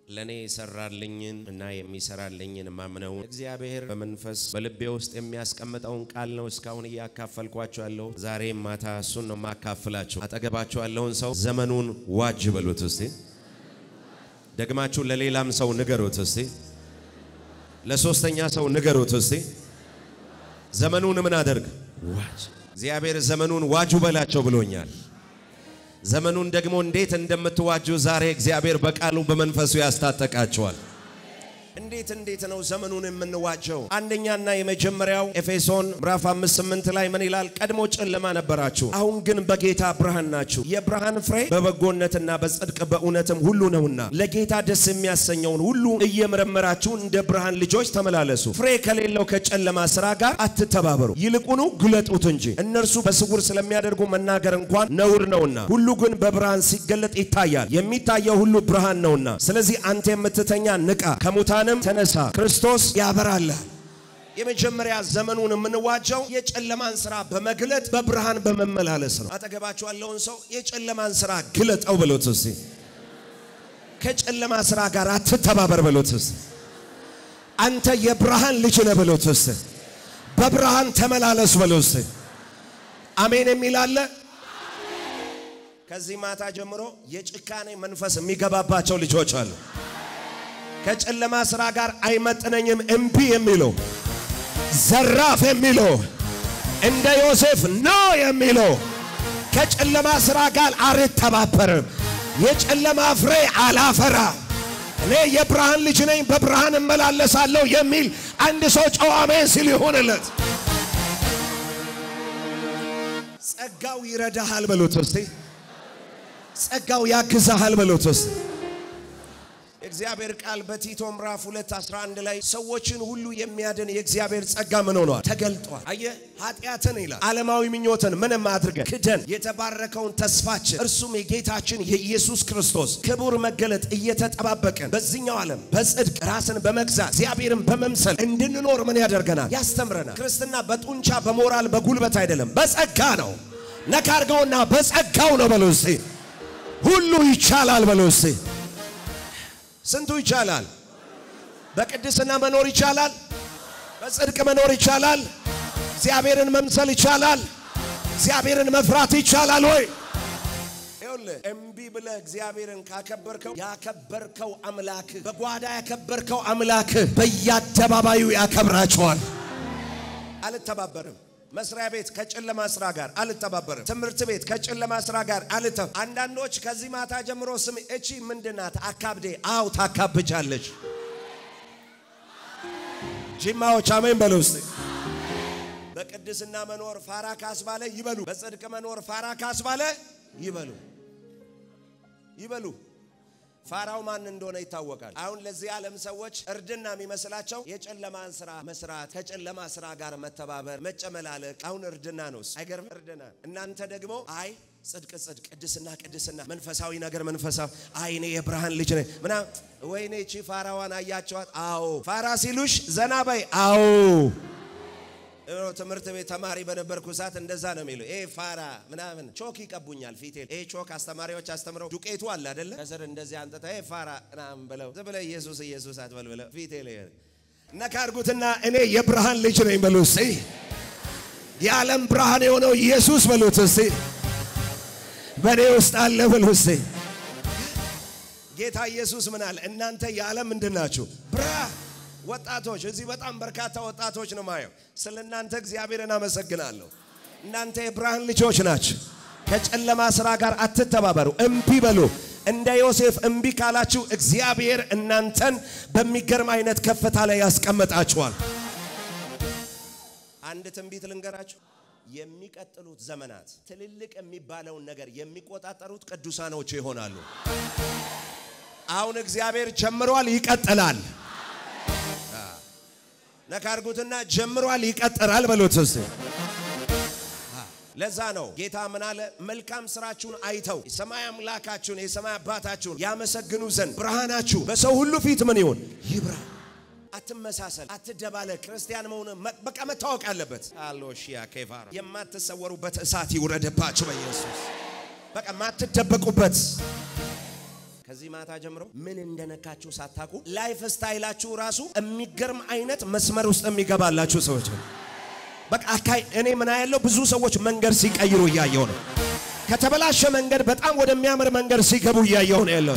ለእኔ የሰራልኝን እና የሚሰራልኝን ማምነውን እግዚአብሔር በመንፈስ በልቤ ውስጥ የሚያስቀምጠውን ቃል ነው እስካሁን እያካፈልኳቸው ያለው። ዛሬም ማታ እሱን ነው የማካፍላችሁ። አጠገባቸው ያለውን ሰው ዘመኑን ዋጅ በሉት እስቲ። ደግማችሁ ለሌላም ሰው ንገሩት እስቲ። ለሶስተኛ ሰው ንገሩት እስቲ። ዘመኑን ምን አደርግ ዋጅ። እግዚአብሔር ዘመኑን ዋጁ በላቸው ብሎኛል። ዘመኑን ደግሞ እንዴት እንደምትዋጁ ዛሬ እግዚአብሔር በቃሉ በመንፈሱ ያስታጠቃቸዋል። እንዴት እንዴት ነው ዘመኑን የምንዋጀው? አንደኛና የመጀመሪያው ኤፌሶን ምዕራፍ 5 8 ላይ ምን ይላል? ቀድሞ ጨለማ ነበራችሁ፣ አሁን ግን በጌታ ብርሃን ናችሁ። የብርሃን ፍሬ በበጎነትና በጽድቅ በእውነትም ሁሉ ነውና ለጌታ ደስ የሚያሰኘውን ሁሉ እየመረመራችሁ እንደ ብርሃን ልጆች ተመላለሱ። ፍሬ ከሌለው ከጨለማ ስራ ጋር አትተባበሩ፣ ይልቁኑ ግለጡት እንጂ። እነርሱ በስውር ስለሚያደርጉ መናገር እንኳን ነውር ነውና፣ ሁሉ ግን በብርሃን ሲገለጥ ይታያል። የሚታየው ሁሉ ብርሃን ነውና። ስለዚህ አንተ የምትተኛ ንቃ፣ ከሙታንም ተነሳ፣ ክርስቶስ ያበራላል። የመጀመሪያ ዘመኑን የምንዋጀው የጨለማን ስራ በመግለጥ በብርሃን በመመላለስ ነው። አጠገባችሁ ያለውን ሰው የጨለማን ስራ ግለጠው ብሎት እስቲ። ከጨለማ ስራ ጋር አትተባበር ብሎት እስቲ። አንተ የብርሃን ልጅ ነህ ብሎት እስቲ። በብርሃን ተመላለስ ብሎት እስቲ። አሜን የሚል አለ። ከዚህ ማታ ጀምሮ የጭካኔ መንፈስ የሚገባባቸው ልጆች አሉ። ከጨለማ ስራ ጋር አይመጥነኝም እምቢ የሚለው ዘራፍ የሚለው እንደ ዮሴፍ ኖ የሚለው ከጨለማ ስራ ጋር አልተባበርም፣ የጨለማ ፍሬ አላፈራ፣ እኔ የብርሃን ልጅ ነኝ፣ በብርሃን እመላለሳለሁ የሚል አንድ ሰው ጨዋ አሜን ሲል ይሆንለት። ጸጋው ይረዳሃል በሉት እስቲ። ጸጋው ያግዛሃል በሉት እስቲ። የእግዚአብሔር ቃል በቲቶ ምዕራፍ 2 11 ላይ ሰዎችን ሁሉ የሚያድን የእግዚአብሔር ጸጋ ምን ሆኗል? ተገልጧል። አየ ኃጢአትን ይላል ዓለማዊ ምኞትን ምንም አድርገን ክደን የተባረከውን ተስፋችን እርሱም የጌታችን የኢየሱስ ክርስቶስ ክቡር መገለጥ እየተጠባበቅን በዚህኛው ዓለም በጽድቅ ራስን በመግዛት እግዚአብሔርን በመምሰል እንድንኖር ምን ያደርገናል? ያስተምረናል። ክርስትና በጡንቻ በሞራል በጉልበት አይደለም፣ በጸጋ ነው። ነካ አድርገውና በጸጋው ነው በሎ እስቲ። ሁሉ ይቻላል በሎ እስቲ። ስንቱ ይቻላል? በቅድስና መኖር ይቻላል። በጽድቅ መኖር ይቻላል። እግዚአብሔርን መምሰል ይቻላል። እግዚአብሔርን መፍራት ይቻላል ወይ? ይኸውልህ እምቢ ብለህ እግዚአብሔርን ካከበርከው ያከበርከው አምላክህ በጓዳ ያከበርከው አምላክህ በየአደባባዩ ያከብራቸዋል። አልተባበርም። መስሪያ ቤት ከጨለማ ስራ ጋር አልተባበርም። ትምህርት ቤት ከጨለማ ስራ ጋር አልተ አንዳንዶች ከዚህ ማታ ጀምሮ ስም እቺ ምንድናት? አካብዴ አው ታካብጃለች። ጂማዎች አሜን በሉ እስቲ። በቅድስና መኖር ፋራ ካስባለ ይበሉ። በጽድቅ መኖር ፋራ ካስባለ ይበሉ ይበሉ። ፋራው ማን እንደሆነ ይታወቃል። አሁን ለዚህ ዓለም ሰዎች እርድና የሚመስላቸው የጨለማን ስራ መስራት፣ ከጨለማ ስራ ጋር መተባበር፣ መጨመላለቅ አሁን እርድና ነው። አይገርም? እርድና። እናንተ ደግሞ አይ ጽድቅ ጽድቅ፣ ቅድስና ቅድስና፣ መንፈሳዊ ነገር መንፈሳዊ፣ አይ እኔ የብርሃን ልጅ ነኝ ምናምን። ወይኔ ቺ ፋራዋን አያቸዋት? አዎ ፋራ ሲሉሽ ዘና በይ። አዎ ትምህርት ቤት ተማሪ በነበርኩ ሰዓት እንደዛ ነው የሚሉ ይሄ ፋራ ምናምን ቾክ ይቀቡኛል ፊቴ። ይሄ ቾክ አስተማሪዎች አስተምረው ዱቄቱ አለ አይደለ? ከስር እንደዚህ አንጥታ ይሄ ፋራ ምናምን ብለው ዝም ብለው ኢየሱስ ኢየሱስ አትበል ብለው ፊቴ ላይ ነካ አድርጉትና እኔ የብርሃን ልጅ ነኝ በሉ እስቲ። የዓለም ብርሃን የሆነው ኢየሱስ በሉት እስቲ። በእኔ ውስጥ አለ በሉ እስቲ። ጌታ ኢየሱስ ምን አለ? እናንተ የዓለም ምንድን ናችሁ? ብርሃን ወጣቶች እዚህ በጣም በርካታ ወጣቶች ነው ማየው። ስለ እናንተ እግዚአብሔርን አመሰግናለሁ። እናንተ የብርሃን ልጆች ናችሁ። ከጨለማ ስራ ጋር አትተባበሩ፣ እምቢ በሉ። እንደ ዮሴፍ እምቢ ካላችሁ እግዚአብሔር እናንተን በሚገርም አይነት ከፍታ ላይ ያስቀምጣችኋል። አንድ ትንቢት ልንገራችሁ። የሚቀጥሉት ዘመናት ትልልቅ የሚባለውን ነገር የሚቆጣጠሩት ቅዱሳኖች ይሆናሉ። አሁን እግዚአብሔር ጀምሯል፣ ይቀጥላል። ነካርጉትና ጀምሯል ይቀጥራል በሉት እስቲ። ለዛ ነው ጌታ ምን አለ? መልካም ስራችሁን አይተው የሰማይ አምላካችሁን የሰማይ አባታችሁን ያመሰግኑ ዘንድ ብርሃናችሁ በሰው ሁሉ ፊት ምን ይሁን ይብራ። አትመሳሰል፣ አትደባለቅ። ክርስቲያን መሆን በቃ መታወቅ አለበት። አሎሺያ ኬፋራ የማትሰወሩበት እሳት ይውረድባችሁ በኢየሱስ በቃ ማትደበቁበት ከዚህ ማታ ጀምሮ ምን እንደነካችሁ ሳታውቁ ላይፍ ስታይላችሁ ራሱ የሚገርም አይነት መስመር ውስጥ የሚገባላችሁ ሰዎች ነው። በቃ አካይ እኔ ምን ያለው ብዙ ሰዎች መንገድ ሲቀይሩ እያየው ነው። ከተበላሸ መንገድ በጣም ወደሚያምር መንገድ ሲገቡ እያየው ነው ያለው።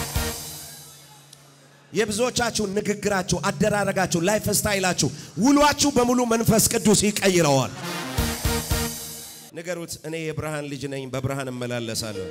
የብዙዎቻችሁ ንግግራችሁ፣ አደራረጋችሁ፣ ላይፍ ስታይላችሁ፣ ውሏችሁ በሙሉ መንፈስ ቅዱስ ይቀይረዋል። ንገሩት፣ እኔ የብርሃን ልጅ ነኝ፣ በብርሃን እመላለሳለሁ።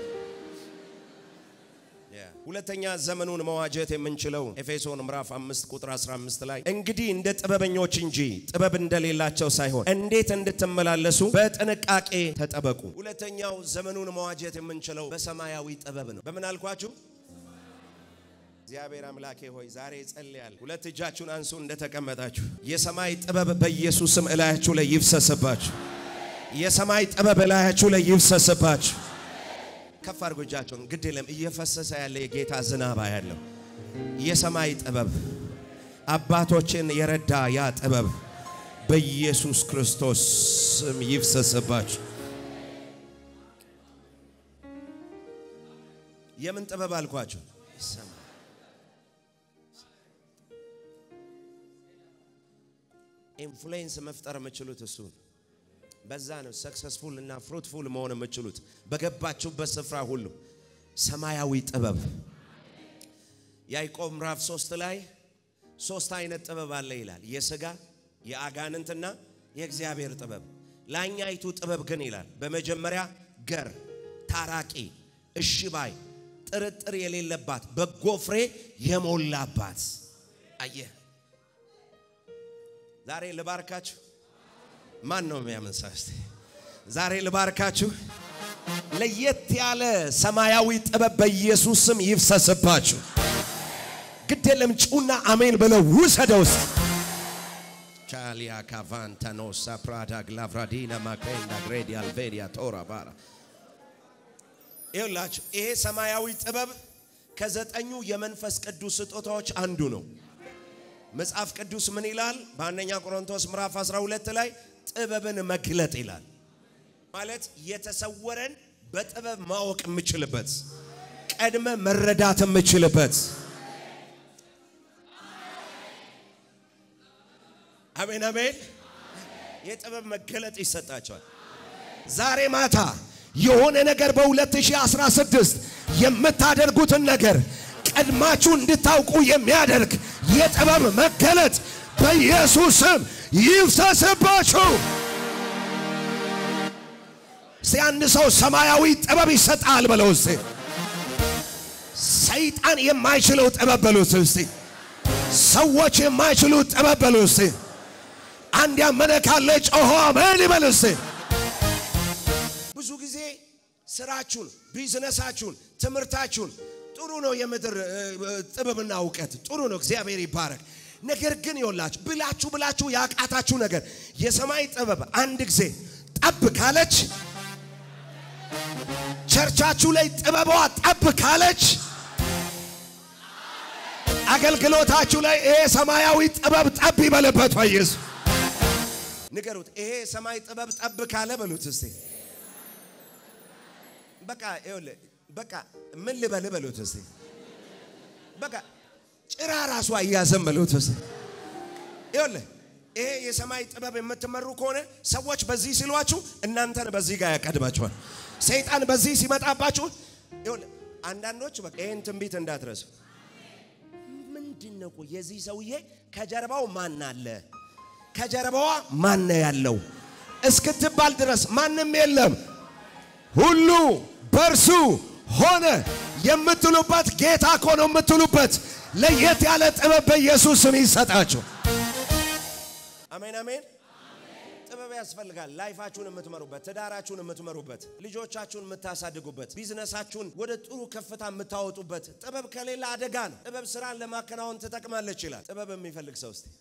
ሁለተኛ ዘመኑን መዋጀት የምንችለው ኤፌሶን ምዕራፍ 5 ቁጥር 15 ላይ እንግዲህ እንደ ጥበበኞች እንጂ ጥበብ እንደሌላቸው ሳይሆን እንዴት እንድትመላለሱ በጥንቃቄ ተጠበቁ። ሁለተኛው ዘመኑን መዋጀት የምንችለው በሰማያዊ ጥበብ ነው። በምን አልኳችሁ? እግዚአብሔር አምላኬ ሆይ ዛሬ ጸልያለሁ። ሁለት እጃችሁን አንሱ እንደተቀመጣችሁ። የሰማይ ጥበብ በኢየሱስም እላያችሁ ላይ ይፍሰስባችሁ። የሰማይ ጥበብ እላያችሁ ላይ ይፍሰስባችሁ። ከፍ አድርጎ እጃቸውን ግድ የለም እየፈሰሰ ያለ የጌታ ዝናባ ያለው የሰማይ ጥበብ አባቶችን የረዳ ያ ጥበብ በኢየሱስ ክርስቶስ ስም ይፍሰስባችሁ። የምን ጥበብ አልኳችሁ? ኢንፍሉዌንስ መፍጠር የምችሉት እሱ በዛ ነው ሰክሰስፉል እና ፍሩትፉል መሆን የምችሉት በገባችሁበት ስፍራ ሁሉ ሰማያዊ ጥበብ። ያዕቆብ ምዕራፍ ሶስት ላይ ሶስት አይነት ጥበብ አለ ይላል። የሥጋ የአጋንንትና የእግዚአብሔር ጥበብ። ላኛይቱ ጥበብ ግን ይላል በመጀመሪያ ገር፣ ታራቂ፣ እሺ ባይ፣ ጥርጥር የሌለባት በጎ ፍሬ የሞላባት። አየህ ዛሬ ልባርካችሁ ማን ነው የሚያምን ሰው? እስቲ ዛሬ ልባርካችሁ። ለየት ያለ ሰማያዊ ጥበብ በኢየሱስ ስም ይፍሰስባችሁ። ግድ የለም ጩና አሜን ብለው ውሰደው። ውስጥ ቻሊያ ካቫንታኖሳ ፕራዳ ግላቭራዲና ማክሬንዳ ግሬዲ አልቬዲያ ቶራ ባራ ይኸውላችሁ ይሄ ሰማያዊ ጥበብ ከዘጠኙ የመንፈስ ቅዱስ ስጦታዎች አንዱ ነው። መጽሐፍ ቅዱስ ምን ይላል? በአንደኛ ቆሮንቶስ ምዕራፍ 12 ላይ ጥበብን መግለጥ ይላል። ማለት የተሰወረን በጥበብ ማወቅ የምችልበት ቀድመ መረዳት የምችልበት። አሜን አሜን። የጥበብ መገለጥ ይሰጣቸዋል። ዛሬ ማታ የሆነ ነገር በ2016 የምታደርጉትን ነገር ቀድማችሁ እንድታውቁ የሚያደርግ የጥበብ መገለጥ በኢየሱስ ስም ይፍሰስባችሁ። እስቲ አንድ ሰው ሰማያዊ ጥበብ ይሰጣል በለው እስቲ። ሰይጣን የማይችለው ጥበብ በሉት እስቲ። ሰዎች የማይችሉት ጥበብ በሉ እስቲ። አንድ ያመነ ካለ ጮሆ አሜን ይበል እስቲ። ብዙ ጊዜ ስራችሁን፣ ቢዝነሳችሁን፣ ትምህርታችሁን ጥሩ ነው። የምድር ጥበብና እውቀት ጥሩ ነው። እግዚአብሔር ይባረክ። ነገር ግን ይወላችሁ ብላችሁ ብላችሁ ያቃታችሁ ነገር የሰማይ ጥበብ አንድ ጊዜ ጠብ ካለች ቸርቻችሁ ላይ ጥበቧ ጠብ ካለች አገልግሎታችሁ ላይ ይሄ ሰማያዊ ጥበብ ጠብ ይበልበት። ወይስ ንገሩት። ይሄ ሰማይ ጥበብ ጠብ ካለ በሉት እስቲ። በቃ ይኸውልህ በቃ ምን ልበል በሉት እስቲ። በቃ ጭራ ራሱ አያዘም በሉት እስቲ። ይኸውልህ ይሄ የሰማይ ጥበብ የምትመሩ ከሆነ ሰዎች በዚህ ሲሏችሁ እናንተን በዚህ ጋር ያቀድማችኋል። ሰይጣን በዚህ ሲመጣባችሁ ይኸውልህ አንዳንዶች በቃ ይሄን ትንቢት እንዳትረሱ። ምንድን ነው የዚህ ሰውዬ ከጀርባው ማን አለ? ከጀርባዋ ማን ያለው እስክትባል ድረስ ማንም የለም ሁሉ በእርሱ ሆነ የምትሉበት ጌታ እኮ ነው የምትሉበት ለየት ያለ ጥበብ በኢየሱስ ስም ይሰጣችሁ። አሜን አሜን። ጥበብ ያስፈልጋል። ላይፋችሁን የምትመሩበት፣ ትዳራችሁን የምትመሩበት፣ ልጆቻችሁን የምታሳድጉበት፣ ቢዝነሳችሁን ወደ ጥሩ ከፍታ የምታወጡበት። ጥበብ ከሌላ አደጋ ነው። ጥበብ ስራን ለማከናወን ትጠቅማለች ይላል። ጥበብ የሚፈልግ ሰው እስቲ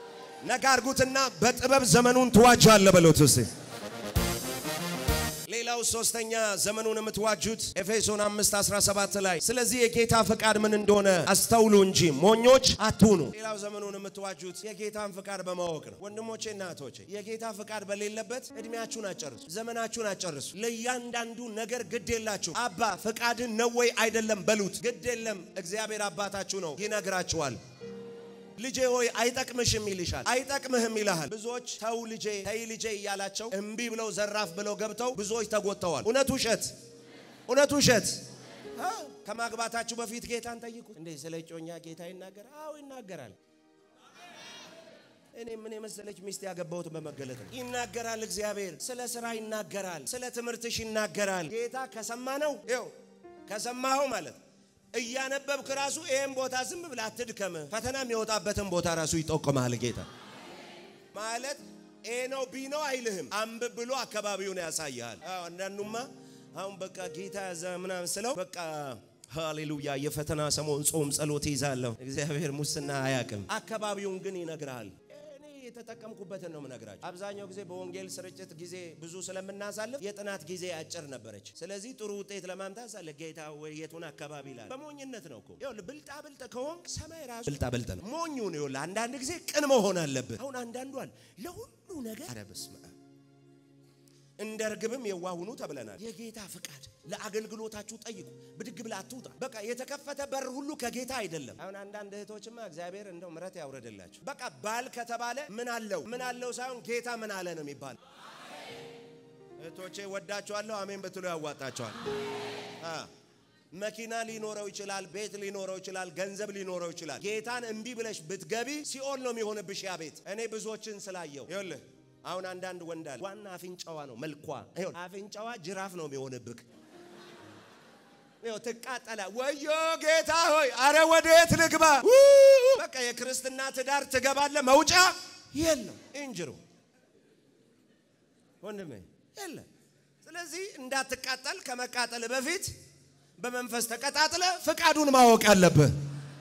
ነጋ አርጉትና በጥበብ ዘመኑን ትዋጃለህ በሉት እስቲ። ሌላው ሌላው ሶስተኛ ዘመኑን የምትዋጁት ኤፌሶን 5 17 ላይ ስለዚህ የጌታ ፈቃድ ምን እንደሆነ አስተውሉ እንጂ ሞኞች አትሁኑ። ሌላው ዘመኑን የምትዋጁት የጌታን ፈቃድ በማወቅ ነው። ወንድሞቼ እና እህቶቼ የጌታ ፈቃድ በሌለበት እድሜያችሁን አጨርሱ፣ ዘመናችሁን አጨርሱ። ለእያንዳንዱ ነገር ግድ የላችሁ። አባ ፈቃድን ነው ወይ አይደለም በሉት። ግድ የለም እግዚአብሔር አባታችሁ ነው፣ ይነግራችኋል። ልጄ ሆይ አይጠቅምሽም ይልሻል፣ አይጠቅምህም ይልሃል። ብዙዎች ተው ልጄ ተይ ልጄ እያላቸው እምቢ ብለው ዘራፍ ብለው ገብተው ብዙዎች ተጎድተዋል። እውነት ውሸት? እውነት ውሸት? ከማግባታችሁ በፊት ጌታን ጠይቁት። እንዴ ስለ እጮኛ ጌታ ይናገራል? አዎ ይናገራል። እኔ ምን የመሰለች ሚስት ያገባሁትን በመገለጥ ነው። ይናገራል። እግዚአብሔር ስለ ስራ ይናገራል። ስለ ትምህርትሽ ይናገራል። ጌታ ከሰማ ነው ይው ከሰማኸው ማለት እያነበብክ ራሱ ይህን ቦታ ዝም ብለህ አትድከም። ፈተና የሚወጣበትን ቦታ ራሱ ይጠቁማል። ጌታ ማለት ኤ ነው ቢ ነው አይልህም። አንብብ ብሎ አካባቢውን ያሳያል። አንዳንዱማ አሁን በቃ ጌታ ያዘ ምናምን ስለው በቃ ሃሌሉያ የፈተና ሰሞን ጾም ጸሎት ይዛለሁ። እግዚአብሔር ሙስና አያውቅም። አካባቢውን ግን ይነግርሃል። እኔ የተጠቀምኩበትን ነው የምነግራቸው። አብዛኛው ጊዜ በወንጌል ስርጭት ጊዜ ብዙ ስለምናሳልፍ የጥናት ጊዜ አጭር ነበረች። ስለዚህ ጥሩ ውጤት ለማምጣት ሳለ ጌታ ወይ የቱን አካባቢ ይላል። በሞኝነት ነው እኮ ይኸውልህ፣ ብልጣ ብልጥ ከሆንክ ሰማይ ራሱ ብልጣ ብልጥ ነው። ሞኙን ይኸውልህ፣ አንዳንድ ጊዜ ቅን መሆን አለብህ። አሁን አንዳንዷል ለሁሉ ነገር ኧረ በስመ አብ እንደ ርግብም የዋሁኑ ተብለናል። የጌታ ፍቃድ ለአገልግሎታችሁ ጠይቁ። ብድግ ብለህ አትውጣ። በቃ የተከፈተ በር ሁሉ ከጌታ አይደለም። አሁን አንዳንድ እህቶችማ እግዚአብሔር እንደው ምሕረት ያውረድላችሁ። በቃ ባል ከተባለ ምን አለው ምን አለው ሳይሆን ጌታ ምን አለ ነው የሚባል። እህቶቼ ወዳችኋለሁ፣ አሜን ብትሉ ያዋጣቸዋል። መኪና ሊኖረው ይችላል፣ ቤት ሊኖረው ይችላል፣ ገንዘብ ሊኖረው ይችላል። ጌታን እምቢ ብለሽ ብትገቢ ሲኦል ነው የሚሆንብሽ ያ ቤት። እኔ ብዙዎችን ስላየው ይኸውልህ አሁን አንዳንድ ወንድ አለ ዋና አፍንጫዋ ነው መልኳ። ይኸው አፍንጫዋ ጅራፍ ነው የሚሆንብክ። ይኸው ትቃጠላ። ወዮ ጌታ ሆይ አረ ወዴት ልግባ? በቃ የክርስትና ትዳር ትገባለ፣ መውጫ የለም። እንጅሩ ወንድሜ የለ። ስለዚህ እንዳትቃጠል ከመቃጠል በፊት በመንፈስ ተቀጣጥለ ፍቃዱን ማወቅ አለብህ።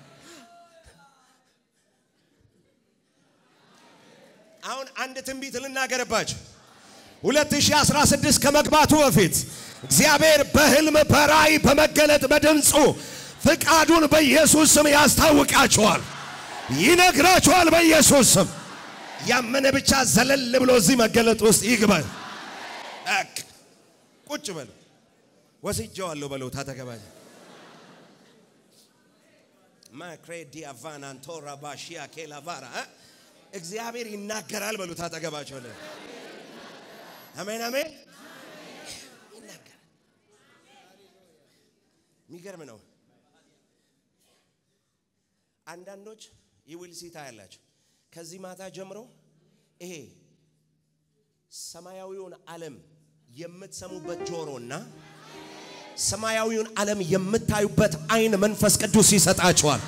አሁን አንድ ትንቢት ልናገርባችሁ። 2016 ከመግባቱ በፊት እግዚአብሔር በሕልም በራእይ በመገለጥ በድምፁ ፍቃዱን በኢየሱስ ስም ያስታውቃችኋል፣ ይነግራችኋል። በኢየሱስ ስም ያመነ ብቻ ዘለል ብሎ እዚህ መገለጥ ውስጥ ይግባል። ቁጭ በል ወስጄዋለሁ በለው ታተገባኝ ማክሬዲ አቫናንቶራ ባሺያ ኬላቫራ እግዚአብሔር ይናገራል በሉት አጠገባቸው ላይ አሜን አሜን ይናገራል የሚገርም ነው አንዳንዶች ይውል ሲታ ያላቸው ከዚህ ማታ ጀምሮ ይሄ ሰማያዊውን ዓለም የምትሰሙበት ጆሮና ሰማያዊውን ዓለም የምታዩበት አይን መንፈስ ቅዱስ ይሰጣቸዋል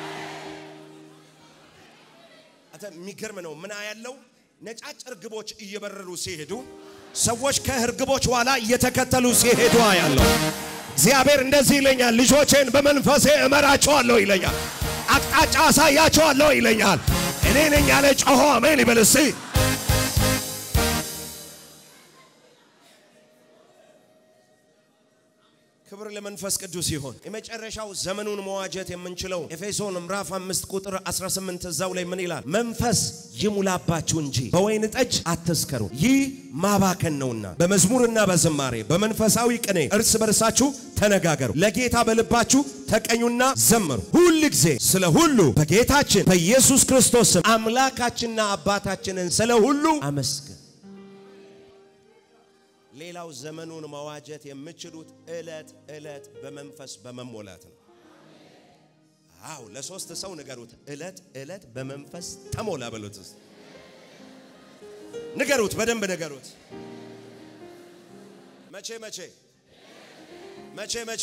የሚገርም ነው። ምን ያለው ነጫጭ እርግቦች እየበረሩ ሲሄዱ ሰዎች ከእርግቦች ኋላ እየተከተሉ ሲሄዱ ያለው እግዚአብሔር እንደዚህ ይለኛል፣ ልጆቼን በመንፈሴ እመራቸዋለሁ ይለኛል፣ አቅጣጫ አሳያቸዋለሁ ይለኛል። እኔ ነኝ ያለ ጮሆ አሜን ይበል እስቲ። ክብር ለመንፈስ ቅዱስ ይሆን። የመጨረሻው ዘመኑን መዋጀት የምንችለው ኤፌሶን ምዕራፍ 5 ቁጥር 18 እዛው ላይ ምን ይላል? መንፈስ ይሙላባችሁ እንጂ በወይን ጠጅ አትስከሩ፣ ይህ ማባከን ነውና፣ በመዝሙርና በዝማሬ በመንፈሳዊ ቅኔ እርስ በርሳችሁ ተነጋገሩ፣ ለጌታ በልባችሁ ተቀኙና ዘምሩ። ሁል ጊዜ ስለ ሁሉ በጌታችን በኢየሱስ ክርስቶስ ስም አምላካችንና አባታችንን ስለ ሁሉ አመስግን። ሌላው ዘመኑን መዋጀት የምችሉት እለት እለት በመንፈስ በመሞላት ነው። አው ለሶስት ሰው ንገሩት፣ እለት እለት በመንፈስ ተሞላ በሉት። ንገሩት፣ በደንብ ንገሩት። መቼ መቼ መቼ መቼ?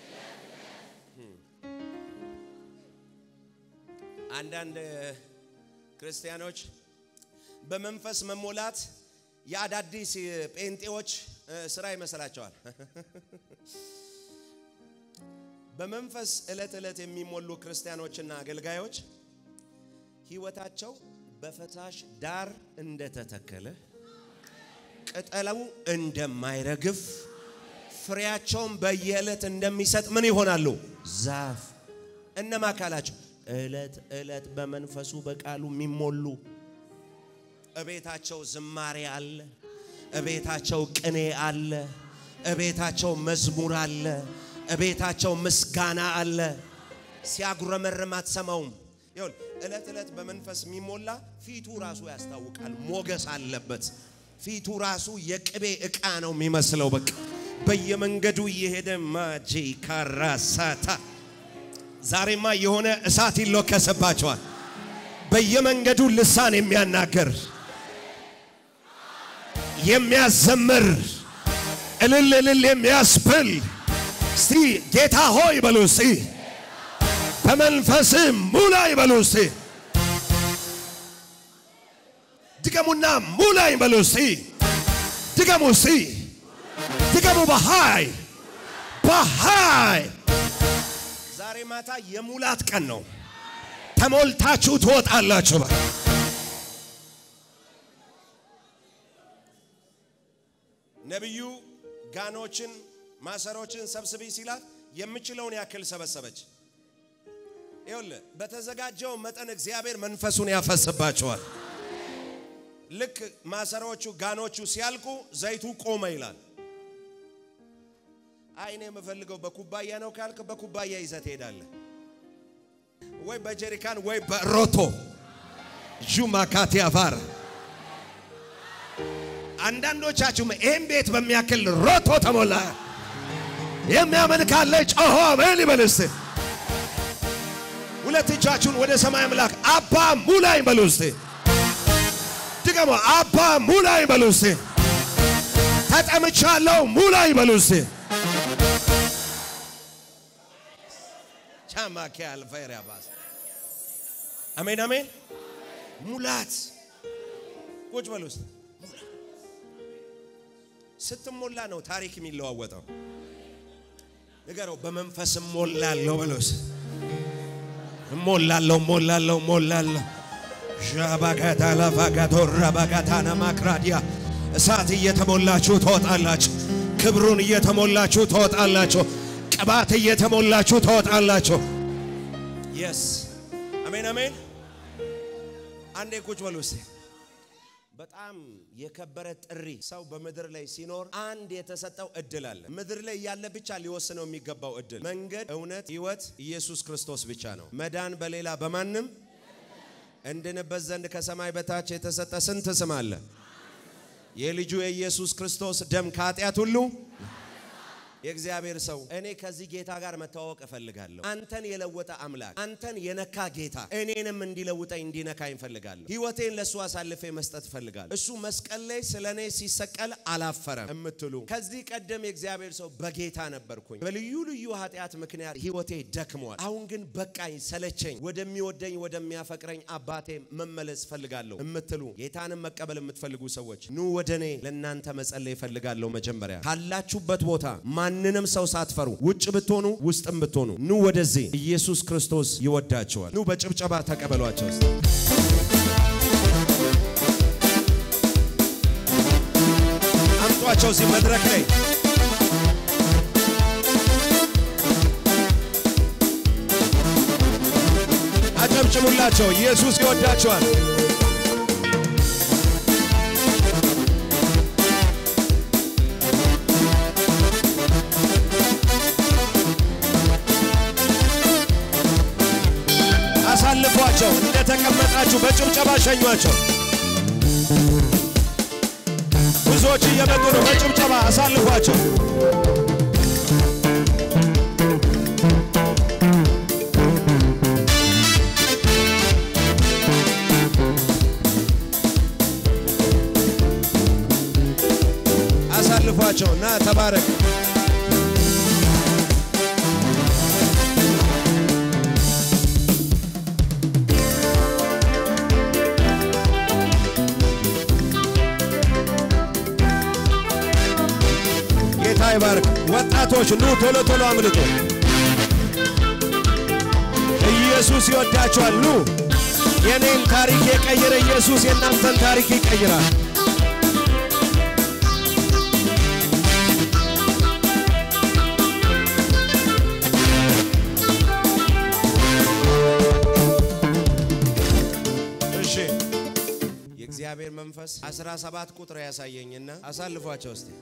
አንዳንድ ክርስቲያኖች በመንፈስ መሞላት የአዳዲስ ጴንጤዎች ስራ ይመስላቸዋል። በመንፈስ ዕለት ዕለት የሚሞሉ ክርስቲያኖችና አገልጋዮች ሕይወታቸው በፈሳሽ ዳር እንደተተከለ ቅጠሉ እንደማይረግፍ ፍሬያቸውን በየዕለት እንደሚሰጥ ምን ይሆናሉ? ዛፍ። እነማ ካላቸው ዕለት ዕለት በመንፈሱ በቃሉ የሚሞሉ እቤታቸው ዝማሬ አለ፣ እቤታቸው ቅኔ አለ፣ እቤታቸው መዝሙር አለ፣ እቤታቸው ምስጋና አለ። ሲያጉረመርም አትሰማውም። ይሁን ዕለት ዕለት በመንፈስ የሚሞላ ፊቱ ራሱ ያስታውቃል። ሞገስ አለበት። ፊቱ ራሱ የቅቤ ዕቃ ነው የሚመስለው። በቃ በየመንገዱ እየሄደ ማጂ ካራሳታ ዛሬማ የሆነ እሳት ይሎከስባቸዋል። በየመንገዱ ልሳን የሚያናገር የሚያዘምር እልል እልል የሚያስብል እስቲ ጌታ ሆይ በሉ እስቲ በመንፈስ ሙላይ በሉ እስቲ ድገሙና ሙላይ በሉ እስቲ ድገሙ እስቲ ድገሙ በሃይ በሃይ ዛሬ ማታ የሙላት ቀን ነው። ተሞልታችሁ ትወጣላችሁ። በቃ ነቢዩ ጋኖችን ማሰሮችን ሰብስቢ ሲላት የምችለውን ያክል ሰበሰበች። ይኸውልህ በተዘጋጀው መጠን እግዚአብሔር መንፈሱን ያፈስባቸዋል። ልክ ማሰሮቹ ጋኖቹ ሲያልቁ ዘይቱ ቆመ ይላል። አይ እኔ የምፈልገው በኩባያ ነው ካልክ በኩባያ ይዘህ ትሄዳለህ፣ ወይ በጀሪካን ወይ በሮቶ ጁማካቲ አፋር አንዳንዶቻችሁም ይህም ቤት በሚያክል ሮቶ ተሞላ። የሚያምን ካለ ጮሆ አሜን ይበል እስቲ። ሁለት እጃችሁን ወደ ሰማይ አምላክ አባ ሙላኝ በሉ እስቲ። ድገሞ አባ ሙላኝ በሉ እስቲ። ተጠምቻለሁ ሙላኝ በሉ እስቲ። ቻማኪ አልፈር ያባስ አሜን አሜን። ሙላት ቁጭ በሉ እስቲ። ስትሞላ ነው ታሪክ የሚለዋወጠው። ንገረው በመንፈስ እሞላለሁ በሎስ እሞላለሁ እሞላለሁ እሞላለሁ ዣባጋታ ላፋጋቶ ራባጋታና ማክራዲያ እሳት እየተሞላችሁ ትወጣላችሁ። ክብሩን እየተሞላችሁ ትወጣላችሁ። ቅባት እየተሞላችሁ ትወጣላችሁ። የስ አሜን አሜን። አንዴ ቁጭ በሉ እስቲ። በጣም የከበረ ጥሪ ሰው በምድር ላይ ሲኖር አንድ የተሰጠው እድል አለ። ምድር ላይ ያለ ብቻ ሊወስነው የሚገባው እድል መንገድ፣ እውነት፣ ሕይወት ኢየሱስ ክርስቶስ ብቻ ነው። መዳን በሌላ በማንም እንድንበት ዘንድ ከሰማይ በታች የተሰጠ ስንት ስም አለ? የልጁ የኢየሱስ ክርስቶስ ደም ከኃጢአት ሁሉ የእግዚአብሔር ሰው እኔ ከዚህ ጌታ ጋር መተዋወቅ እፈልጋለሁ። አንተን የለወጠ አምላክ፣ አንተን የነካ ጌታ እኔንም እንዲለውጠኝ እንዲነካኝ እፈልጋለሁ። ሕይወቴን ለእሱ አሳልፌ መስጠት እፈልጋለሁ። እሱ መስቀል ላይ ስለ እኔ ሲሰቀል አላፈረም እምትሉ ከዚህ ቀደም የእግዚአብሔር ሰው በጌታ ነበርኩኝ፣ በልዩ ልዩ ኃጢአት ምክንያት ሕይወቴ ደክሟል። አሁን ግን በቃኝ፣ ሰለቸኝ፣ ወደሚወደኝ ወደሚያፈቅረኝ አባቴ መመለስ እፈልጋለሁ እምትሉ ጌታንም መቀበል የምትፈልጉ ሰዎች ኑ ወደ እኔ። ለእናንተ መጸለይ እፈልጋለሁ። መጀመሪያ ካላችሁበት ቦታ ማንንም ሰው ሳትፈሩ ውጭ ብትሆኑ ውስጥም ብትሆኑ ኑ ወደዚህ። ኢየሱስ ክርስቶስ ይወዳቸዋል። ኑ በጭብጨባ ተቀበሏቸው። እስቲ አምጧቸው እዚህ መድረክ ላይ አጨብጭሙላቸው። ኢየሱስ ይወዳቸዋል። አሳልፏቸው። እንደተቀመጣችሁ በጭብጨባ ሸኟቸው። ብዙዎች እየመጡ ነው። በጭብጨባ አሳልፏቸው። አሳልፏቸው እና ተባረክ። ጌታ ይባርክ። ወጣቶች ኑ ቶሎ ቶሎ አምልጡ። ኢየሱስ ይወዳቸዋል። ኑ የኔን ታሪክ የቀየረ ኢየሱስ የእናንተን ታሪክ ይቀይራል። የእግዚአብሔር መንፈስ 17 ቁጥር ያሳየኝና አሳልፏቸው እስቲ።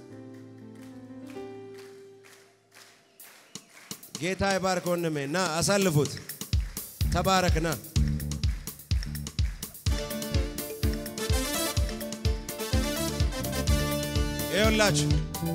ጌታ ይባርክ ወንድሜ፣ ና አሳልፉት። ተባረክ ና ይኸውላችሁ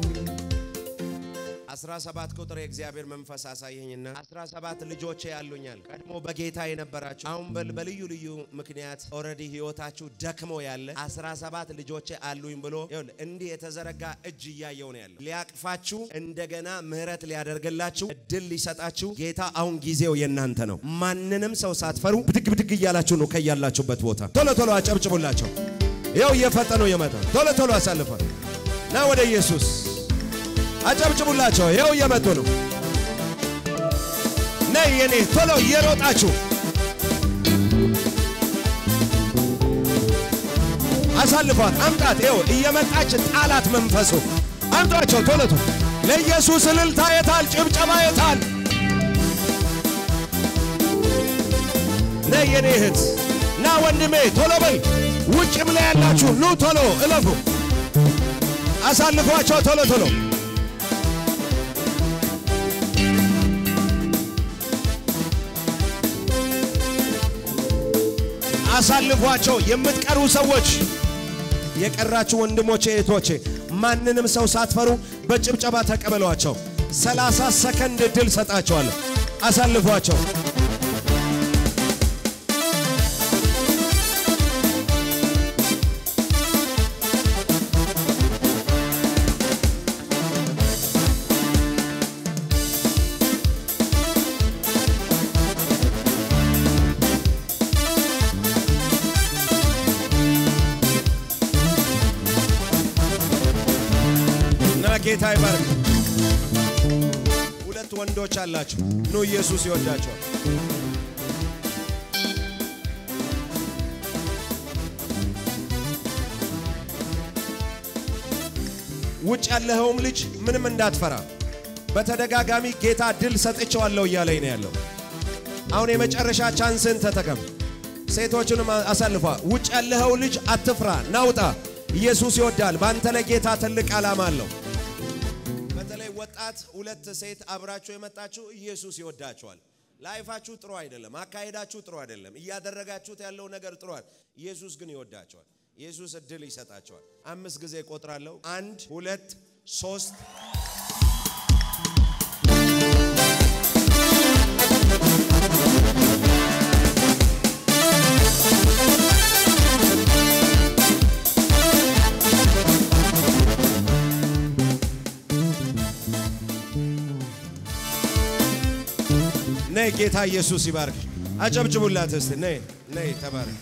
17 ቁጥር የእግዚአብሔር መንፈስ አሳየኝና 17 ልጆቼ ያሉኛል። ቀድሞ በጌታ የነበራችሁ አሁን በልዩ ልዩ ምክንያት ኦልሬዲ ህይወታችሁ ደክሞ ያለ 17 ልጆቼ አሉኝ ብሎ ይኸውልህ እንዲህ የተዘረጋ እጅ እያየው ነው ያለው። ሊያቅፋችሁ እንደገና ምህረት ሊያደርግላችሁ እድል ሊሰጣችሁ ጌታ አሁን ጊዜው የእናንተ ነው። ማንንም ሰው ሳትፈሩ ብድግ ብድግ እያላችሁ ነው ከያላችሁበት ቦታ። ቶሎ ቶሎ አጨብጭቡላቸው። ይኸው እየፈጠኑ እየመጣ ቶሎ ቶሎ አሳልፏል። ና ወደ ኢየሱስ አጨብጭቡላቸው። ይኸው እየመጡ ነው። ነይ የኔ ቶሎ እየሮጣችሁ አሳልፏት፣ አምጣት። ይኸው እየመጣች ጣላት መንፈሱ። አምጧቸው ቶሎ ቶሎ። ለኢየሱስ እልልታ የታል? ጭብጨባ የታል? ነይ የኔ እህት፣ ና ወንድሜ ቶሎ በል። ውጭም ላይ ያላችሁ ኑ ቶሎ እለፉ። አሳልፏቸው ቶሎ ቶሎ አሳልፏቸው። የምትቀሩ ሰዎች የቀራችሁ ወንድሞቼ እህቶቼ፣ ማንንም ሰው ሳትፈሩ በጭብጨባ ተቀበሏቸው። ሰላሳ ሰከንድ ድል ሰጣቸዋለሁ። አሳልፏቸው። እና ጌታ ይባርክ። ሁለት ወንዶች አላችሁ። ኑ ኢየሱስ ይወዳቸዋል። ውጭ ያለኸውም ልጅ ምንም እንዳትፈራ፣ በተደጋጋሚ ጌታ ድል ሰጥቼዋለሁ እያለኝ ነው ያለው። አሁን የመጨረሻ ቻንስን ተጠቀም። ሴቶቹንም አሳልፏ። ውጭ ያለኸው ልጅ አትፍራ፣ ናውጣ። ኢየሱስ ይወዳል። በአንተ ላይ ጌታ ትልቅ ዓላማ አለው። በተለይ ወጣት ሁለት ሴት አብራችሁ የመጣችሁ ኢየሱስ ይወዳቸዋል። ላይፋችሁ ጥሩ አይደለም፣ አካሄዳችሁ ጥሩ አይደለም፣ እያደረጋችሁት ያለው ነገር ጥሩ አይደለም። ኢየሱስ ግን ይወዳቸዋል። ኢየሱስ እድል ይሰጣቸዋል። አምስት ጊዜ ቆጥራለሁ። አንድ፣ ሁለት፣ ሶስት ነይ ጌታ ኢየሱስ ይባርክ። አጨብጭቡላት እስቲ። ነይ ነይ፣ ተባረክ።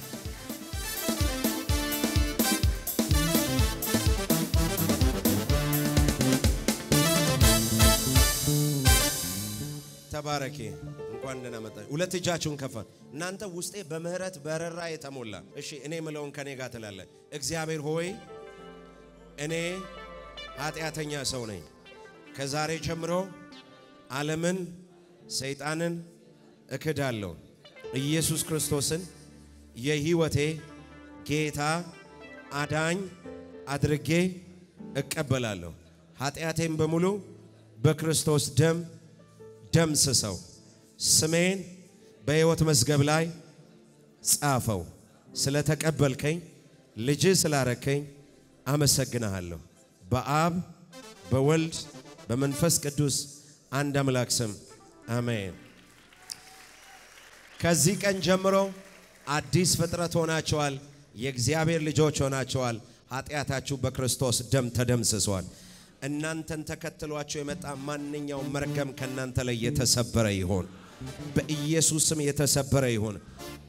ተባረኪ። እንኳን ደህና መጣች። ሁለት እጃችሁን ከፋ። እናንተ ውስጤ በምህረት በረራ የተሞላ እሺ፣ እኔ ምለውን ከኔ ጋር ትላለ። እግዚአብሔር ሆይ እኔ ኃጢአተኛ ሰው ነኝ። ከዛሬ ጀምሮ ዓለምን ሰይጣንን እክዳለሁ። ኢየሱስ ክርስቶስን የሕይወቴ ጌታ አዳኝ አድርጌ እቀበላለሁ። ኃጢአቴን በሙሉ በክርስቶስ ደም ደምስሰው ስሜን በሕይወት መዝገብ ላይ ጻፈው። ስለተቀበልከኝ ልጅ ስላረከኝ አመሰግንሃለሁ። በአብ በወልድ በመንፈስ ቅዱስ አንድ አምላክ ስም አሜን። ከዚህ ቀን ጀምሮ አዲስ ፍጥረት ሆናቸዋል። የእግዚአብሔር ልጆች ሆናቸዋል። ኃጢአታችሁ በክርስቶስ ደም ተደምስሷል። እናንተን ተከትሏቸው የመጣ ማንኛውም መርገም ከእናንተ ላይ የተሰበረ ይሆን፣ በኢየሱስ ስም የተሰበረ ይሆን።